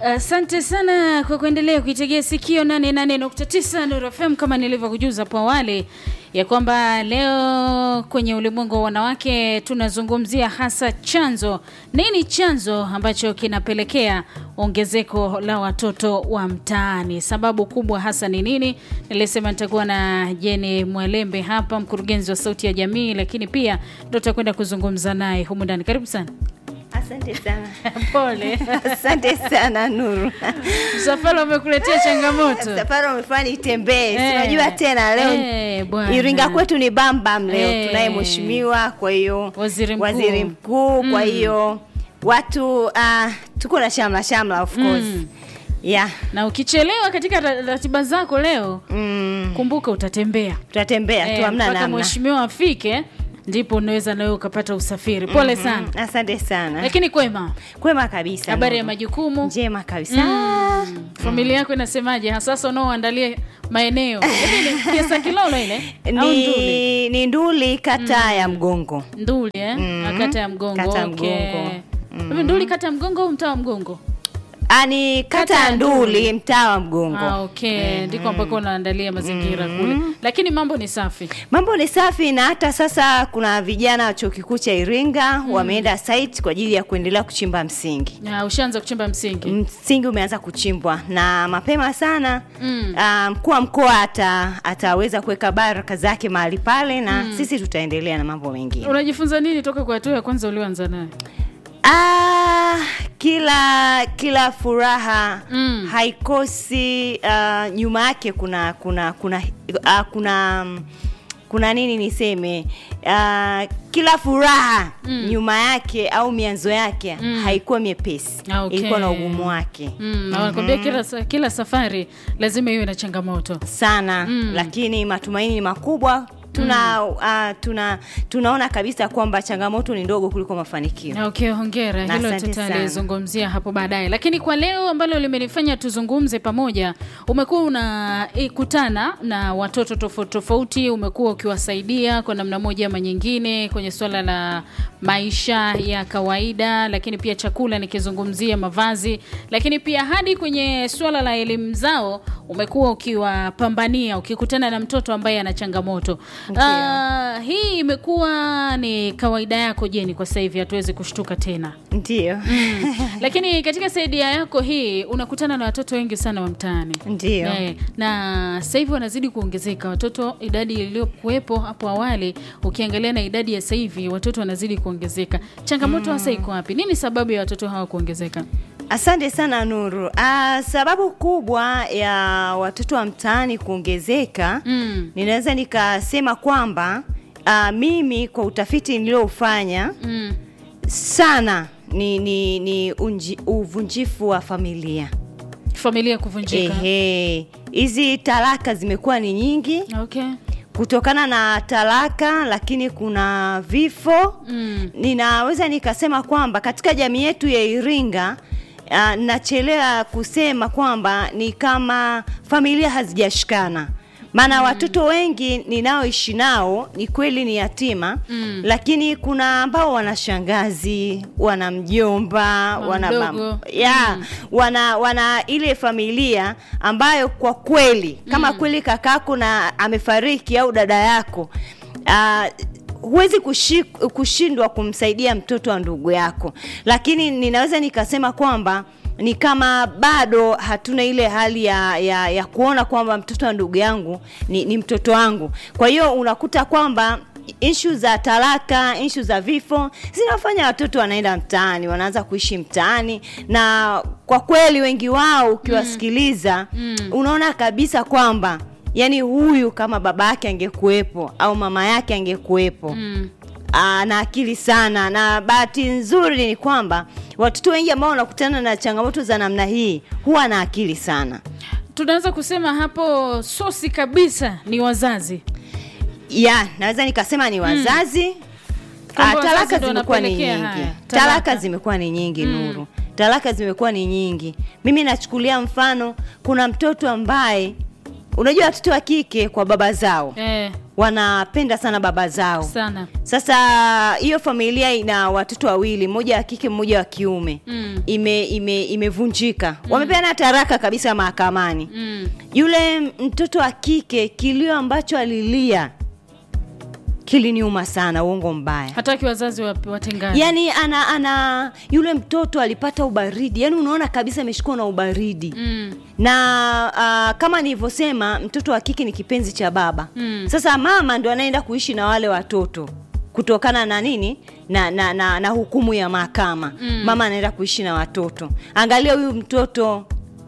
Asante sana kwa kuendelea kuitegea sikio 88.9 Nuru FM, kama nilivyokujuza hapo awali ya kwamba leo kwenye ulimwengu wa wanawake tunazungumzia hasa chanzo. Nini chanzo ambacho kinapelekea ongezeko la watoto wa mtaani? Sababu kubwa hasa ni nini? Nilisema nitakuwa na Jeni Mwalembe hapa, mkurugenzi wa Sauti ya Jamii, lakini pia ndo tutakwenda kuzungumza naye humu ndani. Karibu sana. Asante sana. Pole. Asante sana Nuru. Msafara umekuletea changamoto. Safari umefanya nitembee. Eh. Si unajua tena leo Eh, bwana. Iringa kwetu ni bambam leo. Eh. Tunaye mheshimiwa, kwa hiyo Waziri mkuu. waziri mkuu, kwa hiyo watu uh, tuko na shamla shamla of course. Mm. Yeah. Na ukichelewa katika ra- ratiba zako leo, Mm. kumbuka utatembea. Tutatembea tu Eh, hamna mpaka namna. mheshimiwa afike ndipo unaweza nawe ukapata usafiri. Pole sana. Mm, Asante sana. Lakini kwema, Kwema kabisa. habari ya Nuru. majukumu njema kabisa. Mm. Familia yako inasemaje hasasa unaoandalia maeneo? Hivi ni Kiasa Kilolo ile au Nduli? Ni, ni Nduli kata ya Mgongo. Nduli eh? Mm. Na Kata ya Mgongo. Kata ya okay. Mgongo. Hivi Nduli kata ya Mgongo au mtaa wa Mgongo? Ah, ni Kata kata ya ya Nduli mtaa wa Mgongo. Ah, okay. Ndiko ambako unaandalia mazingira kule. Lakini mambo ni safi. Mambo ni safi na hata sasa kuna vijana wa chuo kikuu cha Iringa wameenda site kwa ajili ya kuendelea kuchimba msingi. Ah, ushaanza kuchimba msingi. Msingi umeanza kuchimbwa na mapema sana Mm. ah, mkuu wa mkoa ata, ataweza kuweka baraka zake mahali pale na sisi tutaendelea na mambo mengine. Unajifunza nini toka kwa hatua ya kwanza ulioanza nayo? Ah, kila kila furaha Mm. haikosi ah, nyuma yake kuna kuna kuna ah, kuna mm, kuna nini niseme ah, kila furaha Mm. nyuma yake au mianzo yake Mm. haikuwa miepesi Ah, okay. ilikuwa na ugumu wake Mm, na wanakwambia kila, sa- kila safari lazima iwe na changamoto. sana Mm. lakini matumaini ni makubwa tuna ah, tuna tunaona kabisa kwamba changamoto ni ndogo kuliko mafanikio Na Okay, hongera. Na Hilo asante sana. tutalizungumzia hapo baadaye, lakini kwa leo ambalo limenifanya tuzungumze pamoja, umekuwa unakutana na watoto tofauti tofauti, umekuwa ukiwasaidia kwa namna moja ama nyingine kwenye suala la maisha ya kawaida, lakini pia chakula, nikizungumzia mavazi, lakini pia hadi kwenye suala la elimu zao umekuwa ukiwapambania, ukikutana na mtoto ambaye ana changamoto. Ndio. Ah, hii imekuwa ni kawaida yako Jeni, kwa sasa hivi hatuwezi kushtuka tena ndio mm. Lakini katika saidia yako hii unakutana na watoto wengi sana wa mtaani ndio Eh, na sasa hivi wanazidi kuongezeka watoto. Idadi iliyokuwepo hapo awali ukiangalia na idadi ya sasa hivi watoto wanazidi kuongezeka. Changamoto hasa iko wapi? Nini sababu ya watoto hawa kuongezeka? Asante sana Nuru. Ah, sababu kubwa ya watoto wa mtaani kuongezeka Mm. ninaweza nikasema kwamba ah, mimi kwa utafiti niliofanya Mm. sana ni, ni, ni unji, uvunjifu wa familia. Familia kuvunjika. Ehe, hizi talaka zimekuwa ni nyingi Okay. kutokana na talaka, lakini kuna vifo Mm. ninaweza nikasema kwamba katika jamii yetu ya Iringa uh, nachelewa kusema kwamba ni kama familia hazijashikana maana watoto wengi ninaoishi nao ni kweli ni yatima Mm. lakini kuna ambao wana shangazi wana mjomba Mama wana mdogo. mam- ya wana wana ile familia ambayo kwa kweli kama kweli kakako na amefariki au dada yako ah, huwezi kushi, kushindwa kumsaidia mtoto wa ndugu yako lakini ninaweza nikasema kwamba ni kama bado hatuna ile hali ya, ya, ya kuona kwamba mtoto wa ndugu yangu ni, ni mtoto wangu kwa hiyo unakuta kwamba ishu za talaka ishu za vifo zinafanya watoto wanaenda mtaani wanaanza kuishi mtaani na kwa kweli wengi wao ukiwasikiliza Mm. unaona kabisa kwamba yani huyu kama baba yake angekuwepo au mama yake angekuwepo Mm. ana akili sana na bahati nzuri ni kwamba watoto wengi ambao wanakutana na changamoto za namna hii huwa na akili sana Tunaweza kusema hapo sosi kabisa ni wazazi. ya naweza nikasema ni wazazi Kwamba Ah, wazazi talaka ndo zimekuwa ni wanapelekea nyingi haya, talaka. talaka. zimekuwa ni nyingi nuru talaka zimekuwa ni nyingi mimi nachukulia mfano kuna mtoto ambaye unajua watoto wa kike kwa baba zao Eh. wanapenda sana baba zao sana sasa hiyo familia ina watoto wawili mmoja wa kike mmoja wa kiume Mm. ime ime imevunjika wamepeana taraka kabisa mahakamani mm. yule mtoto wa kike kilio ambacho alilia kiliniuma sana uongo mbaya hataki wazazi wa- watengane yaani ana ana yule mtoto alipata ubaridi yaani unaona kabisa ameshikwa na ubaridi mm. na uh, kama nilivyosema mtoto wa kike ni kipenzi cha baba Mm. sasa mama ndo anaenda kuishi na wale watoto kutokana na nini na na, na, na hukumu ya mahakama Mm. mama anaenda kuishi na watoto angalia huyu mtoto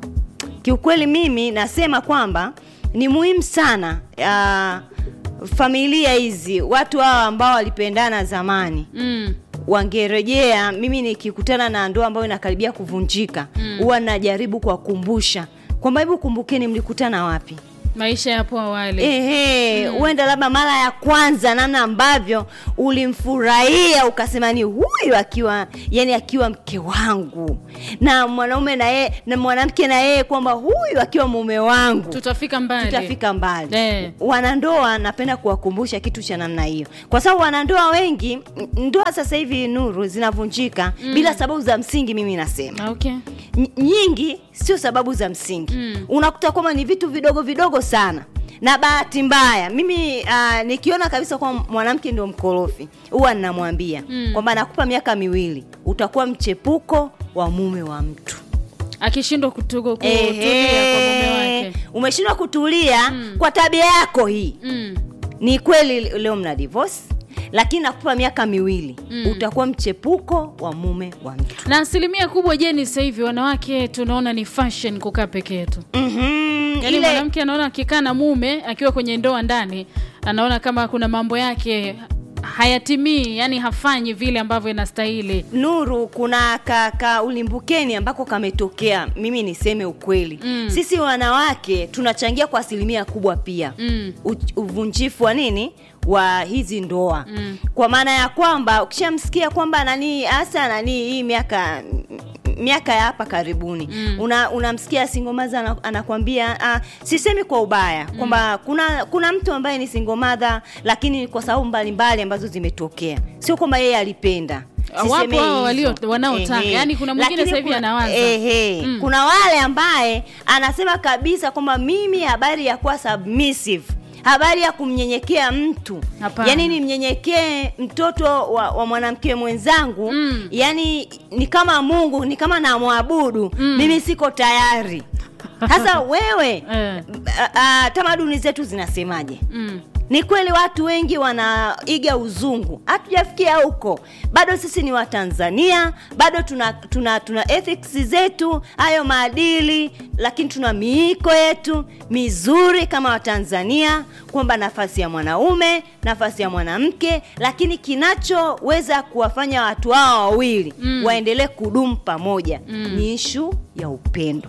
kiukweli mimi nasema kwamba ni muhimu sana uh, familia hizi watu hawa ambao walipendana zamani Mm. wangerejea mimi nikikutana na ndoa ambayo inakaribia kuvunjika huwa najaribu kuwakumbusha kwamba hebu kumbukeni mlikutana wapi maisha yapo awali ehe huenda labda mara ya kwanza namna ambavyo ulimfurahia ukasema ni huyu akiwa yani akiwa mke wangu na mwanaume na yeye na mwanamke na yeye kwamba huyu akiwa mume wangu tutafika mbali tutafika mbali Eh. wanandoa napenda kuwakumbusha kitu cha namna hiyo kwa sababu wanandoa wengi n- ndoa sasa hivi nuru zinavunjika mm. bila sababu za msingi mimi nasema okay N- nyingi sio sababu za msingi Mm. unakuta kwamba ni vitu vidogo vidogo sana na bahati mbaya mimi uh, nikiona kabisa kwamba mwanamke ndio mkorofi huwa ninamwambia Mm. kwamba nakupa miaka miwili utakuwa mchepuko wa mume wa mtu akishindwa kutugo kutulia kwa mume Ehe. wake umeshindwa kutulia Mm. kwa tabia yako hii mm. ni kweli leo mna divorce lakini nakupa miaka miwili Mm. utakuwa mchepuko wa mume wa mtu na asilimia kubwa jeni sasa hivi wanawake tunaona ni fashion kukaa peke yetu mm-hmm. yaani ile mwanamke anaona akikaa na mume akiwa kwenye ndoa ndani anaona kama kuna mambo yake hayatimii yani hafanyi vile ambavyo inastahili nuru kuna ka, ka ulimbukeni ambako kametokea mimi niseme ukweli Mm. sisi wanawake tunachangia kwa asilimia kubwa pia mm. u- uvunjifu wa nini wa hizi ndoa Mm. kwa maana ya kwamba ukishamsikia kwamba nani hasa nani hii miaka miaka ya hapa karibuni Mm. una unamsikia singomaza ana, anakwambia ah, sisemi kwa ubaya kwamba kuna kuna mtu ambaye ni singomadha lakini kwa sababu mbalimbali ambazo zimetokea sio kwamba yeye alipenda Wapo Sisemei hao walio- hizo. wanaotaka. Ehe. Yaani kuna mwingine Lakini sasa hivi kuna- anawaza. ehe. Mm. kuna wale ambaye anasema kabisa kwamba mimi habari ya kuwa submissive habari ya kumnyenyekea mtu Hapana. yani nimnyenyekee mtoto wa, wa mwanamke mwenzangu Mm. yani ni kama mungu ni kama namwabudu Mm. mimi siko tayari sasa wewe Eh. a- a- tamaduni zetu zinasemaje Mm. ni kweli watu wengi wanaiga uzungu hatujafikia huko bado sisi ni watanzania bado tuna tuna tuna ethics zetu hayo maadili lakini tuna miiko yetu mizuri kama watanzania kwamba nafasi ya mwanaume nafasi ya mwanamke lakini kinachoweza kuwafanya watu hao wawili Mm. waendelee kudumu pamoja Mm. ni ishu ya upendo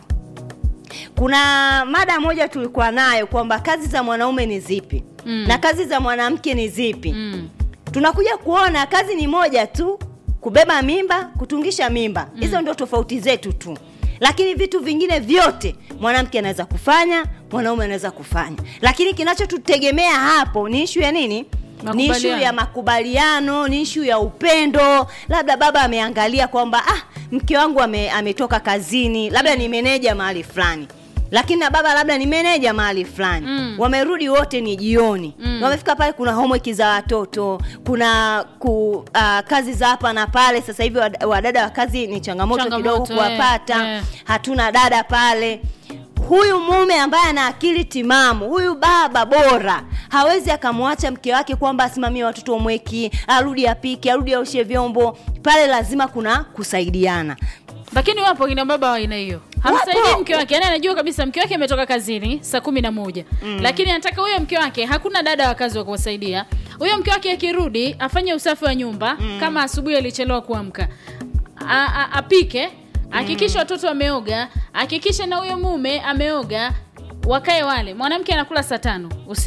kuna mada moja tulikuwa nayo kwamba kazi za mwanaume ni zipi Mm. na kazi za mwanamke ni zipi Mm. tunakuja kuona kazi ni moja tu kubeba mimba kutungisha mimba hizo ndio tofauti zetu tu lakini vitu vingine vyote mwanamke anaweza kufanya mwanaume anaweza kufanya lakini kinachotutegemea hapo ni ishu ya nini ni ishu Makubaliano. ya makubaliano ni ishu ya upendo labda baba ameangalia kwamba ah mke wangu ame, ametoka kazini labda ni meneja mahali fulani lakini na baba labda ni meneja mahali fulani Mm. wamerudi wote ni jioni Mm. wamefika pale kuna homework za watoto kuna ku, uh, kazi za hapa na pale sasa hivi wad- wadada wa kazi ni changamoto, Changamoto, kidogo kuwapata eh, eh. hatuna dada pale huyu mume ambaye ana akili timamu huyu baba bora hawezi akamwacha mke wake kwamba asimamie watoto omweki arudi apike arudi aoshe vyombo pale lazima kuna kusaidiana lakini wapo kina baba wa aina hiyo hamsaidii mke wake yani anajua kabisa mke wake ametoka kazini saa kumi na moja mm. lakini anataka huyo mke wake hakuna dada wa kazi wa kuwasaidia huyo mke wake akirudi afanye usafi wa nyumba mm. kama asubuhi alichelewa kuamka A- a- apike hakikisha watoto wameoga hakikisha na huyo mume ameoga wakae wale mwanamke anakula saa tano usiku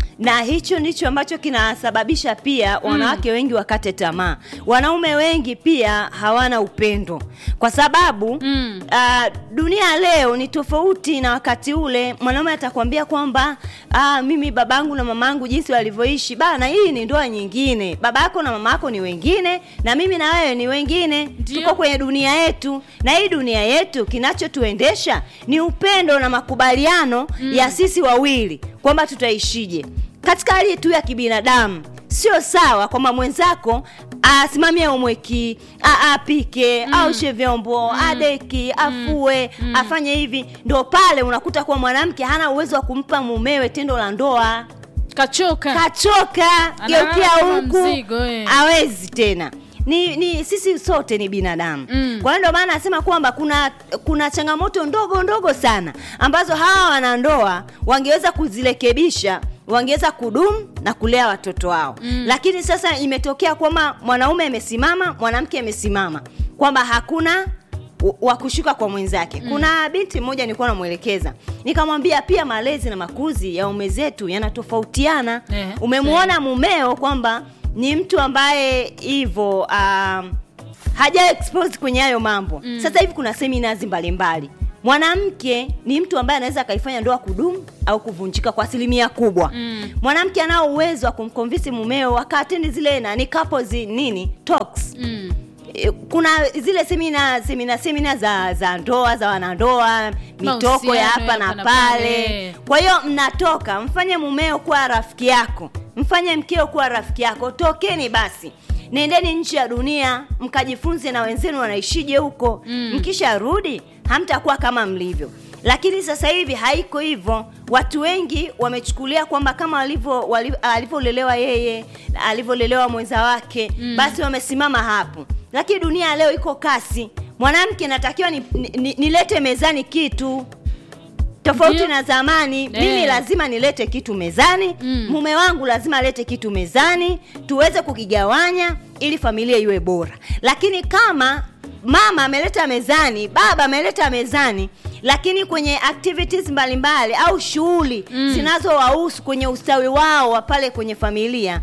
na hicho ndicho ambacho kinasababisha pia wanawake wengi wakate tamaa. Wanaume wengi pia hawana upendo, kwa sababu Mm. ah, dunia leo ni tofauti na wakati ule. Mwanaume atakwambia kwamba ah, mimi babangu na mamangu jinsi walivyoishi bana, hii ni ndoa nyingine, baba yako na mama yako ni wengine, na mimi na wewe ni wengine, Ndio. tuko kwenye dunia yetu, na hii dunia yetu kinachotuendesha ni upendo na makubaliano ya sisi wawili kwamba tutaishije katika hali tu ya kibinadamu. Sio sawa kwamba mwenzako asimamie umweki, a- apike, aushe vyombo, adeki, afue, afanye hivi. Ndo pale unakuta kuwa mwanamke hana uwezo wa kumpa mumewe tendo la ndoa kachoka kachoka Analala geukia kama huku mzigo, eh. hawezi tena ni, ni sisi sote ni binadamu Mm. kwa hiyo ndio maana nasema kwamba kuna kuna changamoto ndogo ndogo sana ambazo hawa wanandoa wangeweza kuzirekebisha wangeweza kudumu na kulea watoto wao mm. lakini sasa imetokea kwamba mwanaume amesimama mwanamke amesimama kwamba hakuna w- wa kushuka kwa mwenzake mm. kuna binti mmoja nilikuwa namwelekeza nikamwambia pia malezi na makuzi ya ume zetu yanatofautiana Eh, umemwona mumeo kwamba ni mtu ambaye hivyo um, haja expose kwenye hayo mambo mm. sasa hivi kuna seminars mbalimbali mwanamke ni mtu ambaye anaweza akaifanya ndoa kudumu au kuvunjika kwa asilimia kubwa Mm. mwanamke anao uwezo wa kumconvince mumeo akaatendi zile nani couples nini talks mm. E, kuna zile semina semina semina za za ndoa za wanandoa mitoko Mahusiano ya hapa ya na hapa na pale pale. kwa hiyo mnatoka mfanye mumeo kuwa rafiki yako mfanye mkeo kuwa rafiki yako tokeni basi nendeni nchi ya dunia mkajifunze na wenzenu wanaishije huko Mm. mkisharudi hamtakuwa kama mlivyo lakini sasa hivi haiko hivyo watu wengi wamechukulia kwamba kama walivyo wali- alivyolelewa yeye alivyolelewa mwenza wake Mm. basi wamesimama hapo lakini dunia ya leo iko kasi mwanamke natakiwa nilete ni, ni, nilete mezani kitu tofauti Ndio. na zamani Eh. mimi lazima nilete kitu mezani Mm. mume wangu lazima alete kitu mezani tuweze kukigawanya ili familia iwe bora lakini kama mama ameleta mezani baba ameleta mezani lakini kwenye activities mbalimbali au shughuli Mm. zinazowahusu kwenye ustawi wao wa pale kwenye familia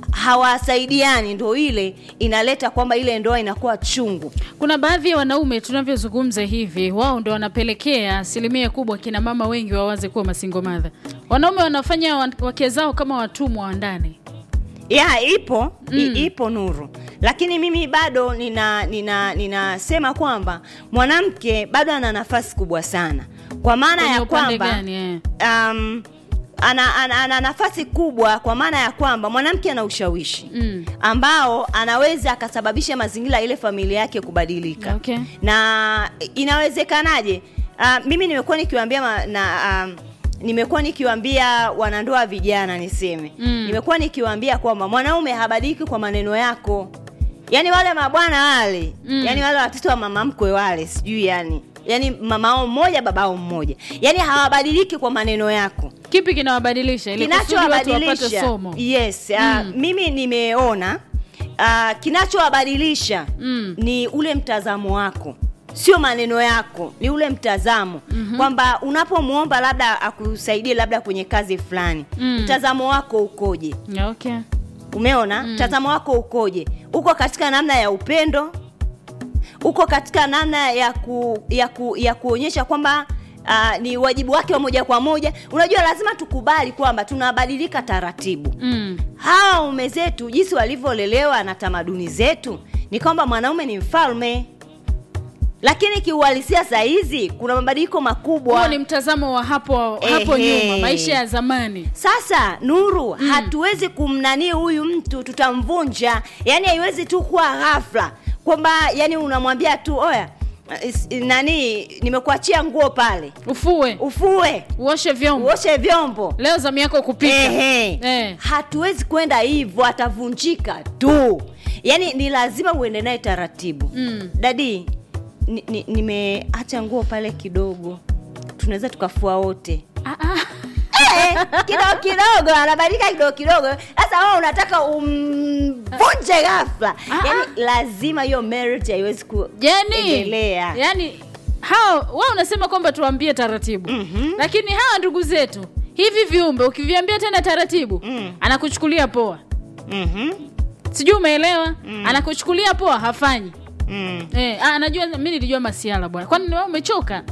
hawasaidiani ndo ile inaleta kwamba ile ndoa inakuwa chungu kuna baadhi ya wanaume tunavyozungumza hivi wao ndo wanapelekea asilimia kubwa kina mama wengi wawaze kuwa masingo madha wanaume wanafanya wa- wake zao kama watumwa wa ndani ya ipo Mm. i, ipo nuru lakini mimi bado nina nina ninasema kwamba mwanamke bado ana nafasi kubwa sana kwa maana Kwenye ya upande kwamba gani eh? um, ana, ana, ana nafasi kubwa kwa maana ya kwamba mwanamke ana ushawishi Mm. ambao anaweza akasababisha mazingira ya ile familia yake kubadilika Okay. na inawezekanaje uh, mimi nimekuwa nikiwaambia ma- na um, nimekuwa nikiwaambia wanandoa vijana niseme Mm. nimekuwa nikiwaambia kwamba mwanaume habadiliki kwa maneno yako yaani wale mabwana wale Mm. yaani wale watoto wa mama mkwe wale sijui yani yaani mamao mmoja babao mmoja yaani hawabadiliki kwa maneno yako kipi kinawabadilisha ili kusudi watu wapate kinachowabadilisha somo yes uh, Mm. mimi nimeona uh, kinachowabadilisha Mm. ni ule mtazamo wako sio maneno yako ni ule mtazamo mm-hmm. kwamba unapomwomba labda akusaidie labda kwenye kazi fulani Mm. mtazamo wako ukoje okay umeona Mm. mtazamo wako ukoje uko katika namna ya upendo uko katika namna ya ku, ya, ku, ya kuonyesha kwamba Uh, ni wajibu wake wa moja kwa moja unajua lazima tukubali kwamba tunabadilika taratibu mm. hawa ume zetu jinsi walivyolelewa na tamaduni zetu ni kwamba mwanaume ni mfalme lakini kiuhalisia saa hizi kuna mabadiliko makubwa huo ni mtazamo wa hapo hapo Ehe. nyuma maisha ya zamani sasa nuru Mm. hatuwezi kumnanii huyu mtu tutamvunja yaani haiwezi tu kuwa ghafla kwamba yani unamwambia tu oya is- nani nimekuachia nguo pale ufue ufue uoshe vyombo uoshe vyombo leo zamu yako kupika Ehe. Eh. hatuwezi kwenda hivyo atavunjika tu yaani ni lazima uende naye taratibu Mm. dadi ni- ni- nimeacha nguo pale kidogo tunaweza tukafua wote Ah, ah. Eh, kidogo kidogo anabadilika kidogo kidogo sasa wewe unataka umvunje ghafla Ah, yani lazima hiyo marriage haiwezi yani kuendelea yani hao wao unasema kwamba tuambie taratibu Mhm. lakini hawa ndugu zetu hivi viumbe ukiviambia tena taratibu Mm. anakuchukulia poa Mhm. sijui umeelewa anakuchukulia poa hafanyi Mm. eh, ah, anajua mi nilijua masiala bwana kwani wewe umechoka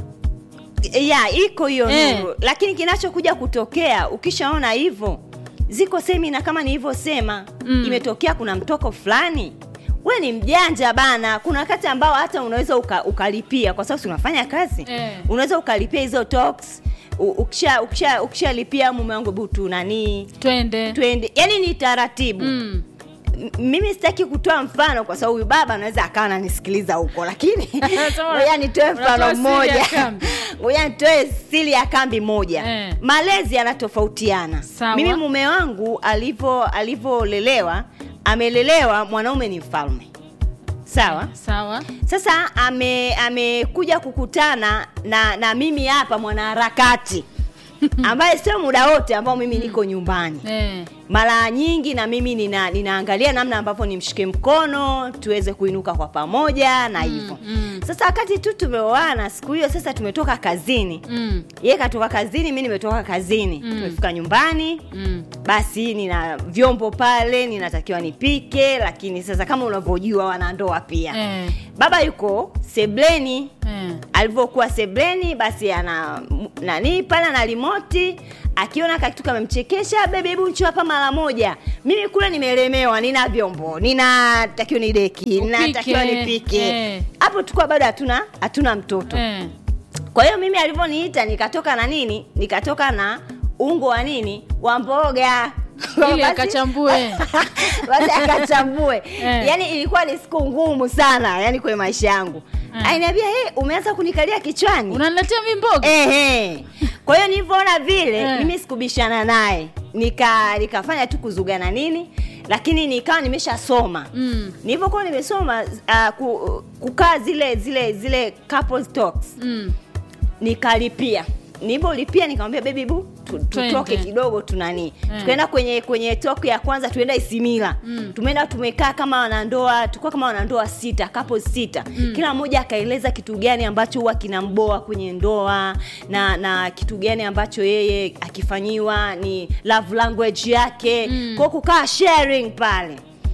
ya iko hiyo Eh. Nuru, lakini kinachokuja kutokea ukishaona hivyo, ziko semina kama nilivyosema, Mm. imetokea kuna mtoko fulani, we ni mjanja bana. Kuna wakati ambao hata unaweza uka, ukalipia kwa sababu si unafanya kazi Eh. unaweza ukalipia hizo talks u- ukisha ukisha ukishalipia mume wangu butu nani twende twende, yani ni taratibu mm. M- mimi sitaki kutoa mfano kwa sababu huyu baba anaweza akawa ananisikiliza huko lakini Sema, ngoja nitoe unatoa mfano siri ya mmoja kambi. ngoja nitoe siri ya kambi moja Eh. malezi yanatofautiana Sawa. mimi mume wangu alivyo alivyolelewa amelelewa mwanaume ni mfalme sawa sawa sasa ame amekuja kukutana na na mimi hapa mwanaharakati ambaye sio muda wote ambao mimi niko nyumbani eh. mara nyingi na mimi nina, ninaangalia namna ambavyo nimshike mkono tuweze kuinuka kwa pamoja na hivyo mm. sasa wakati tu tumeoana siku hiyo sasa tumetoka kazini Mm. yeye katoka kazini mi nimetoka kazini Mm. tumefika nyumbani Mm. basi nina vyombo pale ninatakiwa nipike lakini sasa kama unavyojua wanandoa pia Eh. baba yuko sebleni Eh. alivyokuwa sebleni basi ana m- nani pale ana rimoti akiona kakitu kamemchekesha bebe hebu ncho hapa mara moja mimi kule nimelemewa nina vyombo ninatakiwa ni deki Upike, ninatakiwa nipike eh. hapo tulikuwa bado hatuna hatuna mtoto Eh. kwa hiyo mimi alivyoniita nikatoka na nini nikatoka na ungo wa nini wa mboga Ili Basi- akachambue. basi akachambue Eh. yaani ilikuwa ni siku ngumu sana yani kwenye maisha yangu Eh. ainiambia hey, umeanza kunikalia kichwani unaniletea mimboga Ehe. Kwa hiyo nilivyoona vile Eh. mimi sikubishana naye, nika nikafanya tu kuzugana nini, lakini nikawa nimeshasoma mm. nilivyokuwa nimesoma uh, ku, kukaa zile zile zile couples talks Mm. nikalipia nilivyolipia nikamwambia baby bu tu- tutoke Twende. kidogo tunani Eh. tukaenda kwenye kwenye talk ya kwanza tuenda isimila Mm. tumeenda tumekaa kama wanandoa tulikuwa kama wanandoa sita couples sita Mm. kila mmoja akaeleza kitu gani ambacho huwa kinamboa kwenye ndoa na na kitu gani ambacho yeye akifanyiwa ni love language yake Mm. kwa kukaa sharing pale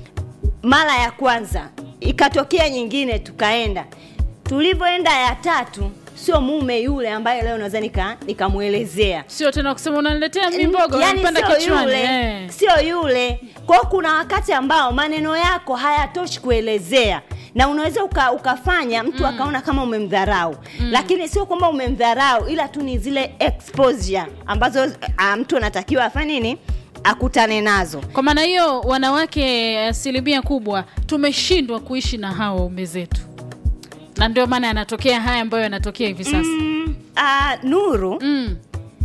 mara ya kwanza ikatokea nyingine tukaenda tulivyoenda ya tatu sio mume yule ambaye leo naweza nika nikamwelezea sio tena kusema unaniletea mimboga yani unanipanda sio kichwani yule eh. sio yule kwao kuna wakati ambao maneno yako hayatoshi kuelezea na unaweza uka, ukafanya mtu mm. akaona kama umemdharau mm. lakini sio kwamba umemdharau ila tu ni zile exposure ambazo uh, mtu anatakiwa afanye nini akutane nazo kwa maana hiyo wanawake asilimia kubwa tumeshindwa kuishi na hawa waume zetu na ndio maana yanatokea haya ambayo yanatokea hivi sasa mm, uh, nuru mm.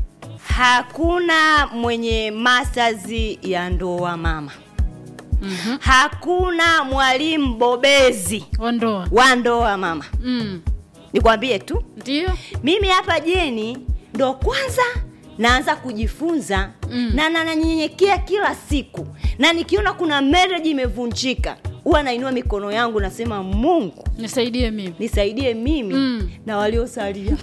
hakuna mwenye masters ya ndoa mama mm hakuna mwalimu bobezi ondoa wa ndoa mama mm. nikwambie tu ndio mimi hapa jeni ndo kwanza naanza kujifunza Mm. na na- nanyenyekea kila siku na nikiona kuna marriage imevunjika huwa nainua mikono yangu nasema mungu nisaidie mimi nisaidie mimi Mm. na waliosalia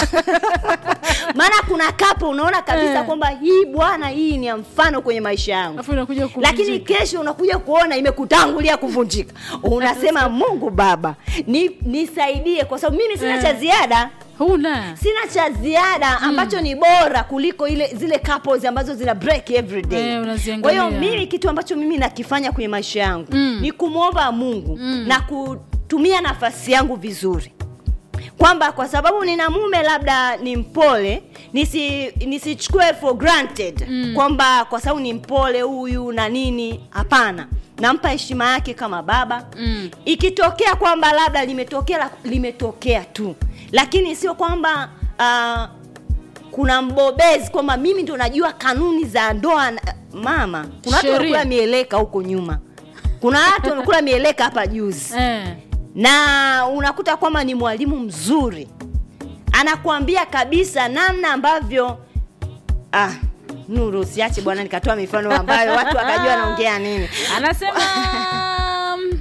maana kuna kapo unaona kabisa Eh. kwamba hii bwana hii ni ya mfano kwenye maisha yangu alafu inakuja lakini kuvunjika. kesho unakuja kuona imekutangulia kuvunjika unasema mungu baba ni, nisaidie kwa sababu mimi sina Eh. cha ziada huna sina cha ziada ambacho ni bora kuliko ile zile couples ambazo zina break every day Eh, unaziangalia. kwa hiyo mimi kitu ambacho mimi nakifanya kwenye maisha yangu Mm. ni kumwomba mungu Mm. na kutumia nafasi yangu vizuri kwamba kwa sababu nina mume labda ni mpole nisi nisichukue for granted Mm. kwamba kwa sababu ni mpole huyu na nini hapana nampa heshima yake kama baba Mm. ikitokea kwamba labda limetokea la- limetokea tu lakini sio kwamba uh, kuna mbobezi kwamba mimi ndo najua kanuni za ndoa na- mama kuna watu Sheria. wamekula mieleka huko nyuma kuna watu wamekula mieleka hapa juzi eh. na unakuta kwamba ni mwalimu mzuri anakuambia kabisa namna ambavyo ah, nuru usiache bwana nikatoa mifano ambayo watu wakajua naongea nini anasema mm,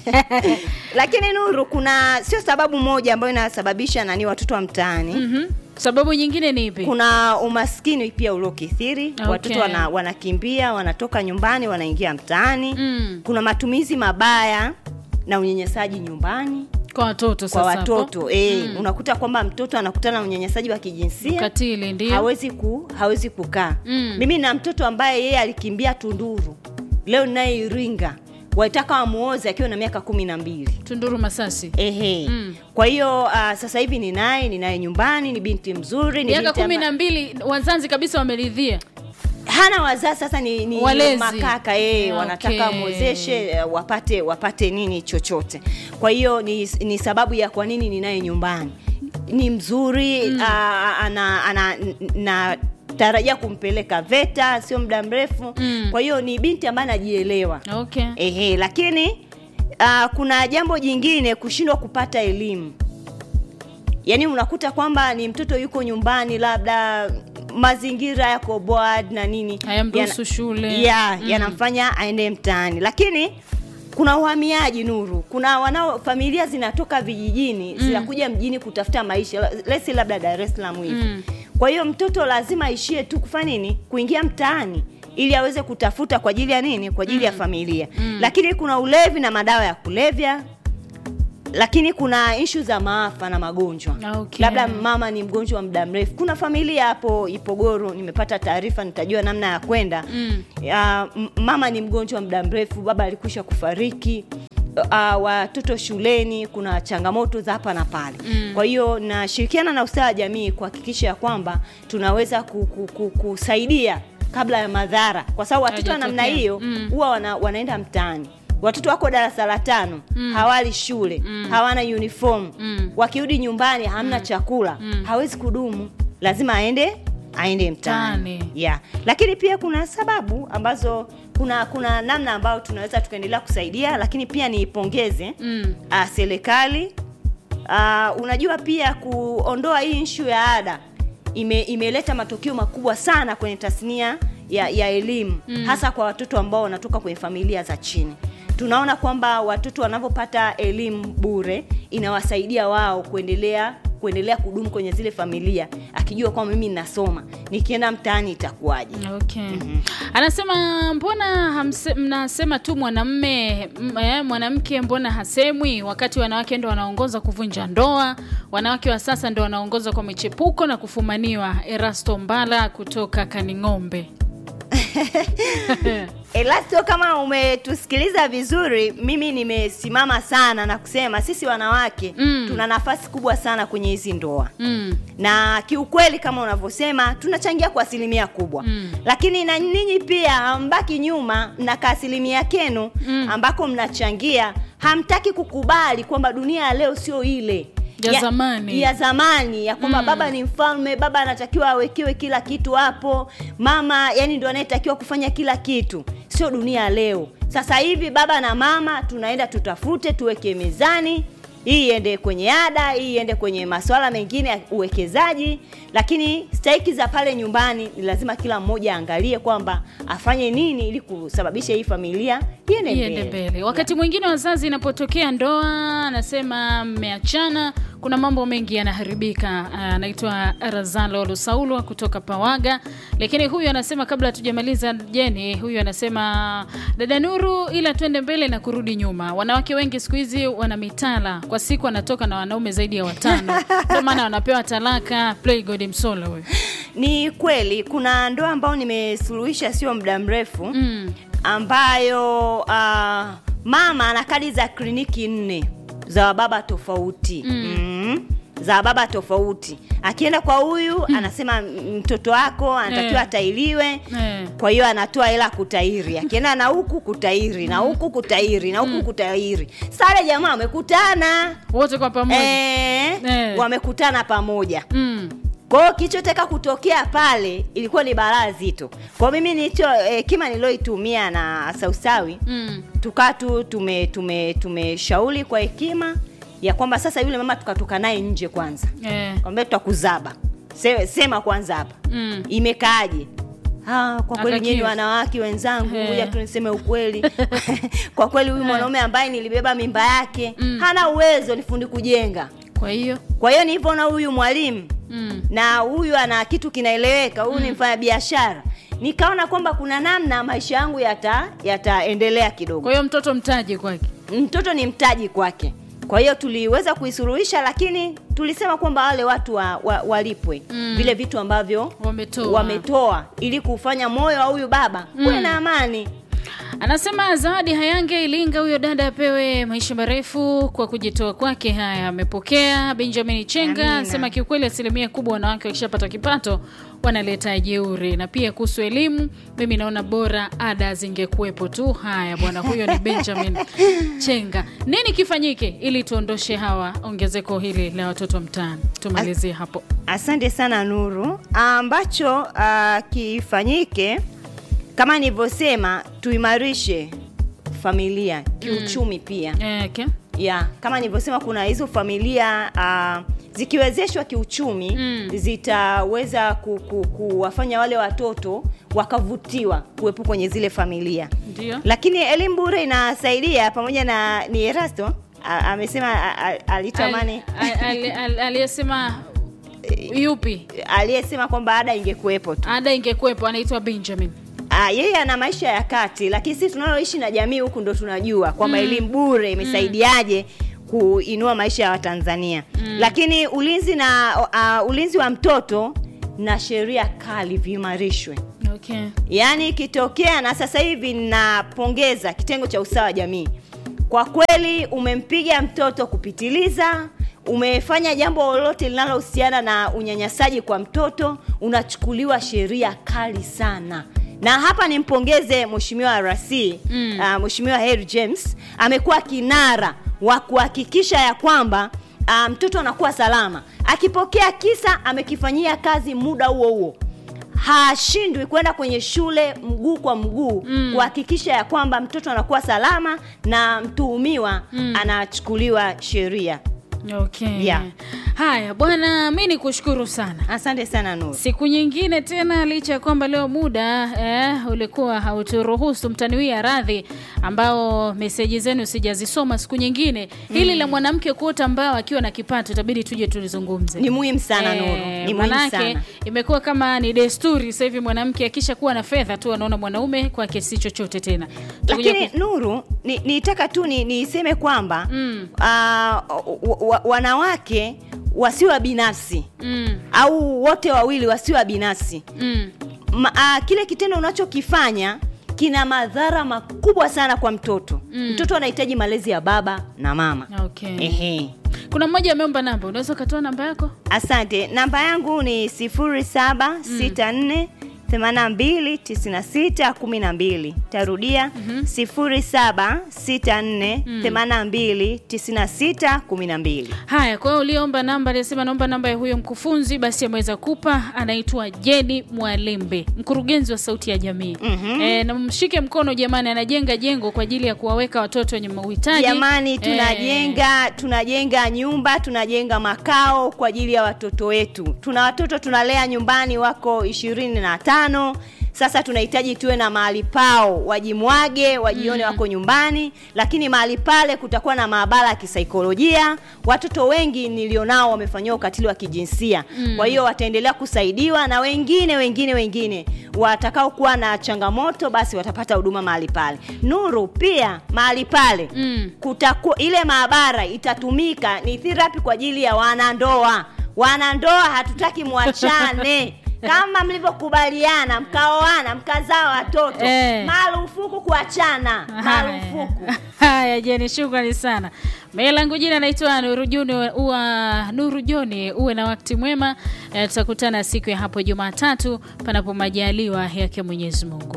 lakini nuru kuna sio sababu moja ambayo inasababisha nani watoto wa mtaani mhm. sababu nyingine ni ipi kuna umaskini pia uliokithiri Okay. watoto wana, wanakimbia wanatoka nyumbani wanaingia mtaani Mm. kuna matumizi mabaya na unyanyasaji nyumbani kwa watoto kwa sasa hapo? watoto e, Mm. unakuta kwamba mtoto anakutana na unyanyasaji wa kijinsia ukatili ndio hawezi ku, hawezi kukaa Mm. mimi na mtoto ambaye yeye alikimbia tunduru leo naye iringa walitaka wamuoze akiwa na miaka kumi na mbili tunduru masasi ehe Mm. kwa hiyo uh, sasa hivi ninaye ninaye nyumbani ni binti mzuri ni miaka binti kumi amba- na mbili wazazi kabisa wameridhia hana wazazi sasa ni, ni Walezi. makaka yeye Okay. wanataka wamwezeshe eh, wapate wapate nini chochote kwa hiyo ni, ni sababu ya kwa nini ninaye nyumbani ni mzuri mm. ana, ana, na tarajia kumpeleka VETA sio muda mrefu Mm. kwa hiyo ni binti ambaye anajielewa okay ehe lakini uh, kuna jambo jingine kushindwa kupata elimu yaani unakuta kwamba ni mtoto yuko nyumbani labda mazingira yako board na nini Hayamruhusu Yana- shule. ya Mm. yanamfanya aende mtaani lakini kuna uhamiaji nuru kuna wanao familia zinatoka vijijini zinakuja mjini kutafuta maisha lesi labda dar es salaam hivi Mm. kwa hiyo mtoto lazima aishie tu kufanya nini kuingia mtaani ili aweze kutafuta kwa ajili ya nini kwa ajili ya familia lakini kuna ulevi na madawa ya kulevya lakini kuna ishu za maafa na magonjwa Okay. labda mama ni mgonjwa wa muda mrefu kuna familia hapo ipogoro nimepata taarifa nitajua namna ya kwenda Mm. ya, m- mama ni mgonjwa wa muda mrefu baba alikwisha kufariki uh, watoto shuleni kuna changamoto za hapa na pale Mm. kwa hiyo nashirikiana na ustawi wa jamii kuhakikisha ya kwamba tunaweza ku, ku, ku, kusaidia kabla ya madhara kwa sababu watoto wa namna Hayajatokea. hiyo Mm. huwa wana, wanaenda mtaani watoto wako darasa la tano Mm. hawali shule Mm. hawana uniform Mm. wakirudi nyumbani hamna chakula Mm. hawezi kudumu lazima aende aende mtaani Mtaani. yeah. lakini pia kuna sababu ambazo kuna kuna namna ambayo tunaweza tukaendelea kusaidia lakini pia niipongeze Mm. uh, serikali uh, unajua pia kuondoa hii nshu ya ada ime, imeleta matokeo makubwa sana kwenye tasnia ya, ya elimu Mm. hasa kwa watoto ambao wanatoka kwenye familia za chini tunaona kwamba watoto wanavyopata elimu bure inawasaidia wao kuendelea kuendelea kudumu kwenye zile familia akijua kwamba mimi ninasoma nikienda mtaani itakuwaje Okay. Anasema mbona hamse, mnasema tu mwanamme m- eh, mwanamke mbona hasemwi wakati wanawake ndo wanaongoza kuvunja ndoa, wanawake wa sasa ndo wanaongoza kwa michepuko na kufumaniwa. Erasto Mbala kutoka Kaning'ombe. Elasto, kama umetusikiliza vizuri, mimi nimesimama sana na kusema sisi wanawake Mm. tuna nafasi kubwa sana kwenye hizi ndoa Mm. na kiukweli kama unavyosema tunachangia kwa asilimia kubwa Mm. lakini na ninyi pia hambaki nyuma na ka asilimia kenu Mm. ambako mnachangia hamtaki kukubali kwamba dunia ya leo sio ile Ya zamani. ya zamani ya kwamba Mm. baba ni mfalme baba anatakiwa awekewe kila kitu hapo mama yani ndo anayetakiwa kufanya kila kitu sio dunia ya leo sasa hivi baba na mama tunaenda tutafute tuweke mezani hii iende kwenye ada hii iende kwenye masuala mengine ya uwekezaji lakini stahiki za pale nyumbani ni lazima kila mmoja aangalie kwamba afanye nini ili kusababisha hii familia iende iende mbele mbele. Wakati mwingine wazazi inapotokea ndoa, anasema mmeachana, kuna mambo mengi yanaharibika. Ah, Anaitwa Razalo Lusaulwa kutoka Pawaga, lakini huyu anasema kabla hatujamaliza Jeni, huyu anasema dada Nuru, ila twende mbele na kurudi nyuma. Wanawake wengi siku hizi wana mitala, kwa siku anatoka na wanaume zaidi ya watano, ndio maana wanapewa talaka. Play God Msolo huyu. ni kweli kuna ndoa ambayo nimesuluhisha sio muda mrefu Mm. ambayo uh, mama ana kadi za kliniki nne za wababa tofauti Mm. mm. za wababa tofauti akienda kwa huyu anasema "M- mtoto wako anatakiwa Eh. atailiwe Eh. kwa hiyo anatoa hela kutairi akienda na huku kutairi na huku kutairi na huku kutairi sare jamaa wamekutana Wote kwa pamoja. eh, Eh. wamekutana pamoja Mm. kwa hiyo kilichotaka kutokea pale ilikuwa ni balaa zito kwa hiyo mimi nilicho eh, kima nilioitumia na sausawi Mm. tukaa tu tume tume tumeshauri kwa hekima ya kwamba sasa yule mama tukatoka naye nje kwanza Eh. kwambia tutakuzaba Se, sema kwanza hapa Mm. imekaaje Ah, kwa kweli Akakiri. nyinyi wanawake wenzangu Eh. ngoja tu niseme ukweli kwa kweli huyu Eh. mwanaume ambaye nilibeba mimba yake Mm. hana uwezo ni fundi kujenga kwa hiyo kwa hiyo nilivyoona huyu mwalimu mm. na huyu ana kitu kinaeleweka huyu ni mfanya biashara nikaona kwamba kuna namna maisha yangu yata yataendelea kidogo kwa hiyo mtoto mtaji kwake mtoto ni mtaji kwake kwa hiyo tuliweza kuisuluhisha lakini tulisema kwamba wale watu wa, wa, walipwe Mm. vile vitu ambavyo wametoa wametoa ili kufanya moyo wa huyu baba uwe na amani Anasema Zawadi Hayange Ilinga, huyo dada apewe maisha marefu kwa kujitoa kwake. Haya, amepokea. Benjamin Chenga Amina. anasema kiukweli, asilimia kubwa wanawake wakishapata kipato wanaleta jeuri, na pia kuhusu elimu, mimi naona bora ada zingekuwepo tu. Haya bwana, huyo ni Benjamin Chenga. Nini kifanyike ili tuondoshe hawa ongezeko hili la watoto mtaani? Tumalizie hapo. asante sana nuru ambacho uh, kifanyike kama nilivyosema tuimarishe familia kiuchumi pia Eh, okay. ya kama nilivyosema kuna hizo familia uh, zikiwezeshwa kiuchumi Mm. zitaweza ku, ku, kuwafanya wale watoto wakavutiwa kuwepo kwenye zile familia Ndio. lakini elimu bure inasaidia pamoja na ni erasto a- amesema a- a- alitamani Al- al- al- Aliyesema yupi? aliyesema kwamba ada ingekuwepo tu Ada ingekuwepo, anaitwa Benjamin. Ah, yeye ana maisha ya kati lakini sisi tunaloishi na jamii huku ndo tunajua kwamba elimu bure imesaidiaje kuinua maisha ya watanzania lakini ulinzi na uh, ulinzi wa mtoto na sheria kali viimarishwe Okay. yaani ikitokea na sasa hivi napongeza kitengo cha usawa wa jamii kwa kweli umempiga mtoto kupitiliza umefanya jambo lolote linalohusiana na unyanyasaji kwa mtoto unachukuliwa sheria kali sana na hapa nimpongeze mheshimiwa rc Mm. uh, mheshimiwa Harry James amekuwa kinara wa kuhakikisha ya kwamba uh, mtoto anakuwa salama akipokea kisa amekifanyia kazi muda huo huo hashindwi kwenda kwenye shule mguu kwa mguu Mm. kuhakikisha ya kwamba mtoto anakuwa salama na mtuhumiwa Mm. anachukuliwa sheria Okay. Yeah. Haya bwana, mi ni kushukuru sana. asante sana Nuru Siku nyingine tena, licha ya kwamba leo muda eh, ulikuwa hauturuhusu, mtaniwia radhi ambao meseji zenu sijazisoma. Siku nyingine hili la mwanamke kuota mbao akiwa na kipato itabidi tuje tulizungumze. ni muhimu sana Eh, Nuru ni muhimu manake sana imekuwa kama ni desturi sasa hivi, mwanamke akisha kuwa na fedha tu anaona mwanaume kwake si chochote tena. Tutakuja lakini ku- Nuru ni- nitaka tu ni- niseme kwamba Mm. ah, wa- wa- wanawake wasiwa binafsi mm, au wote wawili wasiwa binafsi mm, Ma, a, kile kitendo unachokifanya kina madhara makubwa sana kwa mtoto Mm. mtoto anahitaji malezi ya baba na mama okay. Ehe. Kuna mmoja ameomba namba, unaweza ukatoa namba yako? asante namba yangu ni 0764 82 96 12 tarudia 0764 82 96 12 Haya, kwa hiyo uliomba namba, aliyesema naomba namba ya huyo mkufunzi, basi ameweza kupa. Anaitwa Jeni Mwalembe, mkurugenzi wa Sauti ya Jamii. Mhm. E, na mshike mkono jamani, anajenga jengo kwa ajili ya kuwaweka watoto wenye uhitaji. jamani Eh, tunajenga tunajenga nyumba tunajenga makao kwa ajili ya watoto wetu tuna watoto tunalea nyumbani wako ishirini na tano sasa tunahitaji tuwe na mahali pao wajimwage wajione wako nyumbani lakini mahali pale kutakuwa na maabara ya kisaikolojia watoto wengi nilionao wamefanyiwa ukatili wa kijinsia Mm. kwa hiyo wataendelea kusaidiwa na wengine wengine wengine watakaokuwa na changamoto basi watapata huduma mahali pale nuru pia mahali pale Mm. kutakuwa ile maabara itatumika ni therapy kwa ajili ya wanandoa wanandoa hatutaki mwachane kama mlivyokubaliana mkaoana mkazaa watoto Eh. marufuku kuachana marufuku Haya. Haya, Jeni, shukrani sana. Mimi langu jina naitwa Nuru Joni, uwa Nuru Joni. Uwe na wakati mwema. Eh, Tutakutana siku ya hapo Jumatatu, panapo majaliwa yake Mwenyezi Mungu.